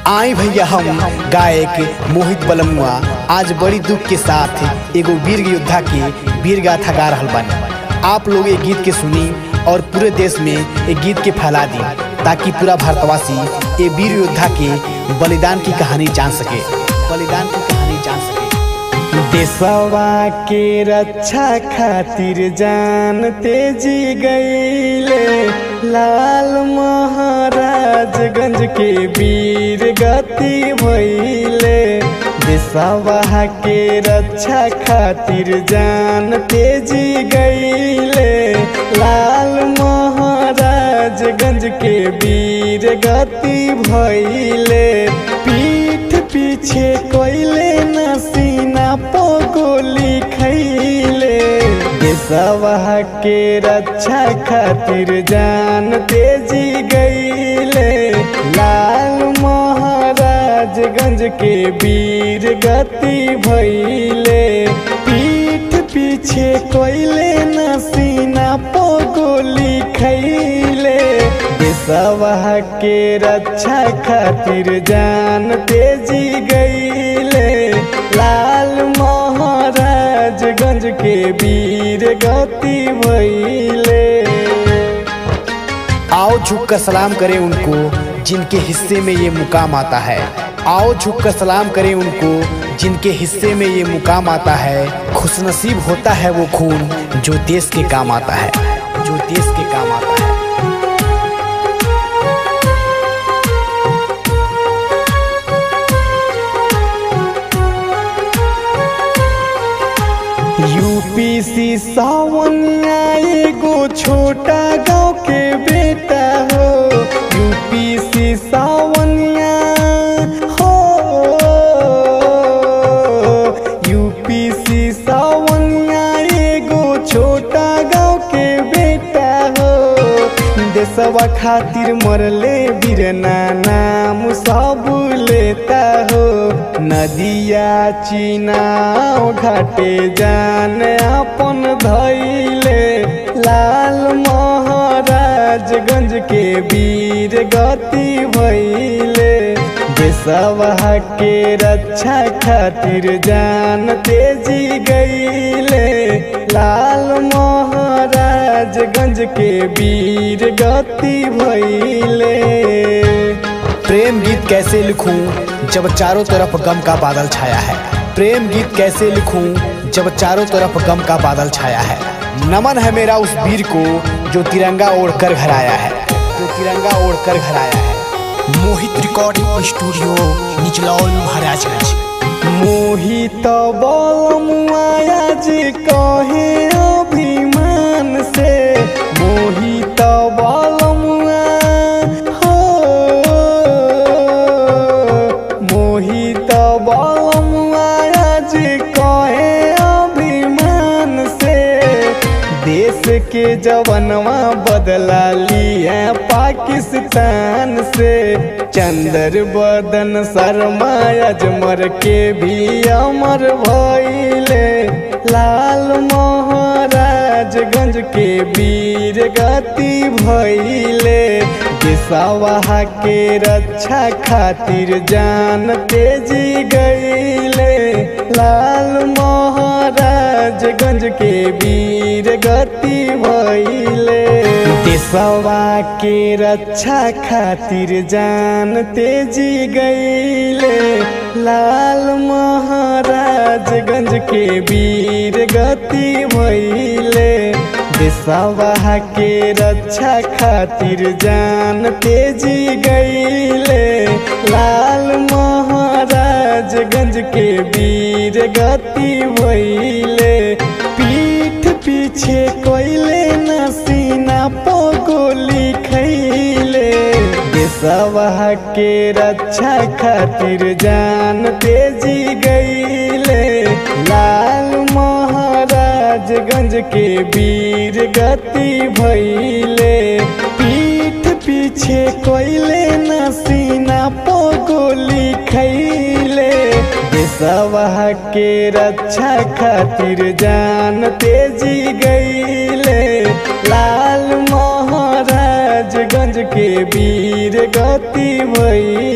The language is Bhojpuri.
आई भैया हम गायक मोहित बलमुआ आज बड़ी दुख के साथ एगो वीर योद्धा के वीर गाथा गा रहल बानी आप लोग ये गीत के सुनी और पूरे देश में ये गीत के फैला दी ताकि पूरा भारतवासी ये वीर योद्धा के बलिदान की कहानी जान सके बलिदान की कहानी जान सके देशवा के रक्षा खातिर जान तेजी गईले लाल महाराजगंज के वीर गति भइले देशवा के रक्षा खातिर जान तेजी गईले लाल महाराजगंज के वीर गति भइले पीठ पीछे कोइले नसीना पो गोली खैले देशवा के रक्षा खातिर जान तेजी गईले लाल महाराजगंज के वीर गति भइले पीठ पीछे कोइले नसीना पो गोली खैले देशवा के रक्षा खातिर जान तेजी गईले लाल महाराजगंज के वीर गति भइले आओ झुक कर सलाम करें उनको जिनके हिस्से में ये मुकाम आता है आओ झुक कर सलाम करें उनको जिनके हिस्से में ये मुकाम आता है खुशनसीब होता है वो खून जो देश के काम आता है जो देश के काम आता है यूपी सी सावनिया एगो छोटा गांव के बेटा हो यूपी सी सावनिया हो यूपी सी सावनिया एगो छोटा गांव के बेटा हो देशवा खातिर मरले बीरना नाम सब लेता हो नदिया चीनाव घाटे जान अपन धैले लाल महाराजगंज के वीर गति भैले देशवा के रक्षा खातिर जान तेजी गईले लाल महाराजगंज के वीर गति भैले प्रेम गीत कैसे लिखूं जब चारों तरफ गम का बादल छाया है प्रेम गीत कैसे लिखूं जब चारों तरफ गम का बादल छाया है नमन है मेरा उस वीर को जो तिरंगा ओढ़कर घर आया है जो तिरंगा ओढ़कर घर आया है मोहित रिकॉर्डिंग स्टूडियो निचलौल महाराजगंज मोहित बलमुआया जी कहे अभिमान से मोहित बलमुआ हो मोहित बलमुआया जी कहे अभिमान से देश के जवनवा बदला लिया पाकिस्तान से चंदर बदन शर्मा अजमर के भी अमर भइले लाल महाराजगंज के वीर गति भइले देशवा के रक्षा खातिर जान तेजी गईले लाल महाराजगंज के वीर गति भइले देशवा के रक्षा खातिर जान तेजी गईले लाल महाराजगंज के वीर गति भइले देशवा के रक्षा खातिर जान तेजी गईले लाल महाराजगंज के वीर गति भइले पीठ पीछे कोइले नसीना पो गोली खैले देशवा के रक्षा खातिर जान तेजी गईले लाल महाराजगंज के वीर गति भइले पीठ पीछे कोइले नसीना पो गोली खैले देशवा के रक्षा खातिर जान तेजी गईले लाल महाराज गंज के वीर गति भई